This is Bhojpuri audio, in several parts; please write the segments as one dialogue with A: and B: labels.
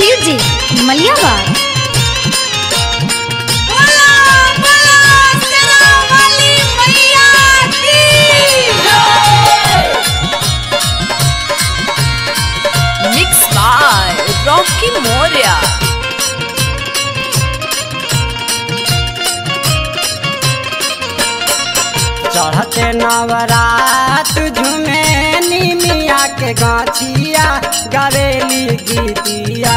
A: music Maliyabag
B: mix by Rocky Moriya
C: चढ़ते नवरात झुमे निमिया के गाछिया गवेली गीतिया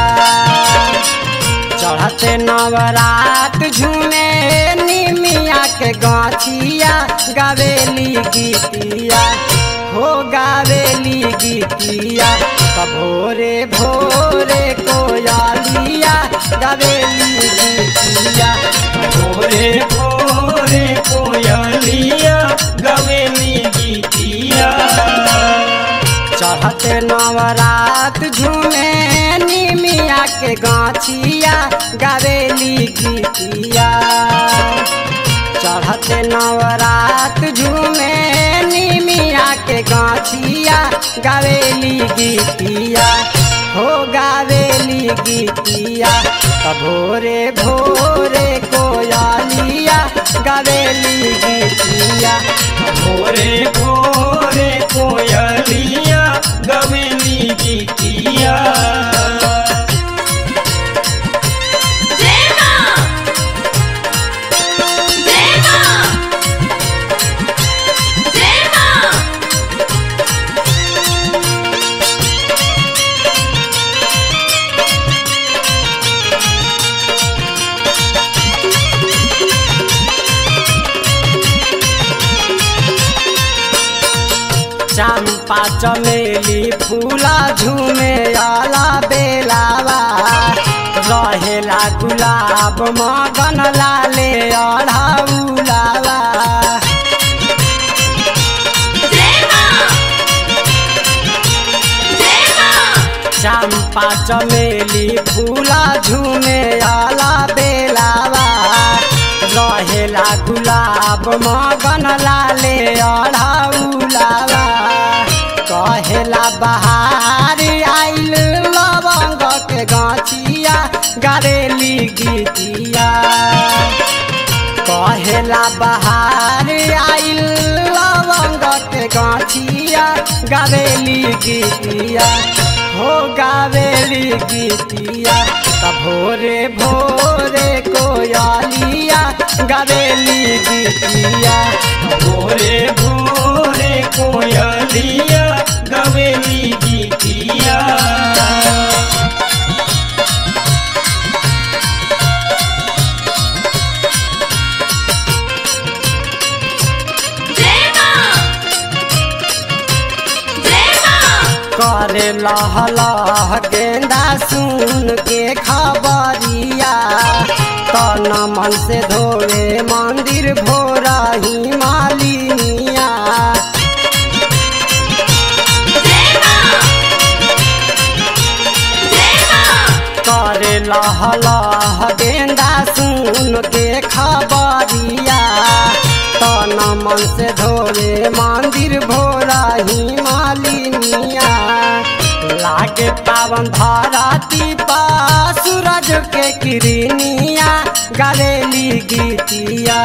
C: चढ़ते नवरात झुमे निमिया के गाछिया गवेली गीतिया हो गावेली गीतिया त भोरे भोरे कोयालिया गवेली गीतिया
D: भोरे भोरे कोयलिया गवेली गीतिया
C: चढ़ते नवरात झूमे निमिया के गाछिया गवेली गीतिया चढ़ते नवरात झूमे निमिया के गाछिया गवेली गीतिया हो गावेली गीतिया त भोरे भोरे कोयालिया गवेली गीतिया
D: भोरे भोरे कोयलिया गवेली गीतिया
C: चंपा चमेली फूला झूमे आला बेलावा रहेला गुलाब मगन लाले अढ़ाउलावा चंपा चमेली फूला झूमे आला बेलावा रहेला गुलाब मगन लाले अढ़ाउलावा कहेला बहार आइल लवंग के गाछिया गरेली गीतिया कहेला बहार आइल लवंग के गाछिया गवेली गीतिया हो गावेली गीतिया त भोरे भोरे कोयालिया गवेली गीतिया
D: भोरे भोरे कोयलिया गवेली गीतिया
C: करे लह लह गेंदा सुन के खबरिया तन मन से धोवे मंदिर भोरा ही मालिनिया करे लह लह गेंदा सुन के खबरिया तन मन से धोवे मंदिर भोरा ही मालिनिया लागे पावन धराती पा सूरज के किरनिया गलेली गीतिया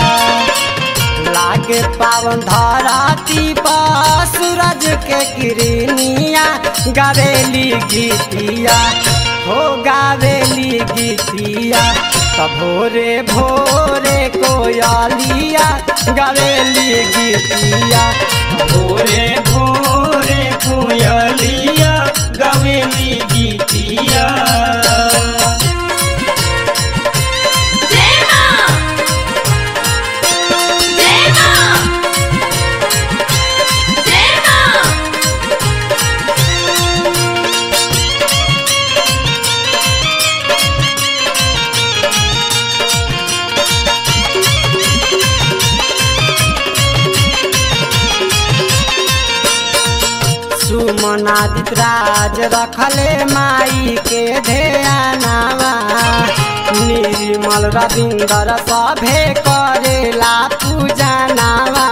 C: लागे पावन धराती पा सूरज के किरनिया गवेली गीतिया हो गावेली गीतिया त भोरे भोरे कोयालिया गवेली गीतिया
D: भोरे भोरे कोयलिया गवेली गीतिया
C: सुमनादित राज रखले माई के ध्यानावा निर्मल रविंदर सभे करेला पूजा नावा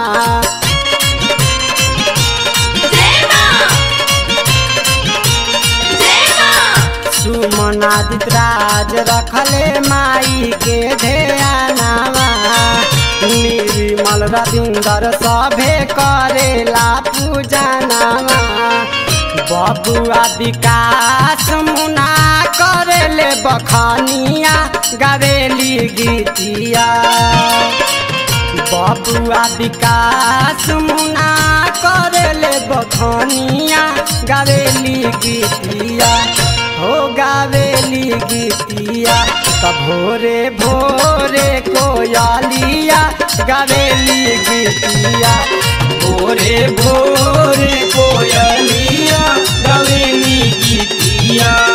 C: मनादित राज रखले माई के ध्यानावा निर्मल रविंदर सभे करेला पूजनावा बबुआ विकास मुना करेले बखनिया गवेली गीतिया बबुआ विकास मुना करेले बखनिया गावेली गीतिया हो गावेली गीतिया त भोरे भोरे कोयलिया गावेली गीतिया
D: भोरे भोरे कोयलिया गवेली गीतिया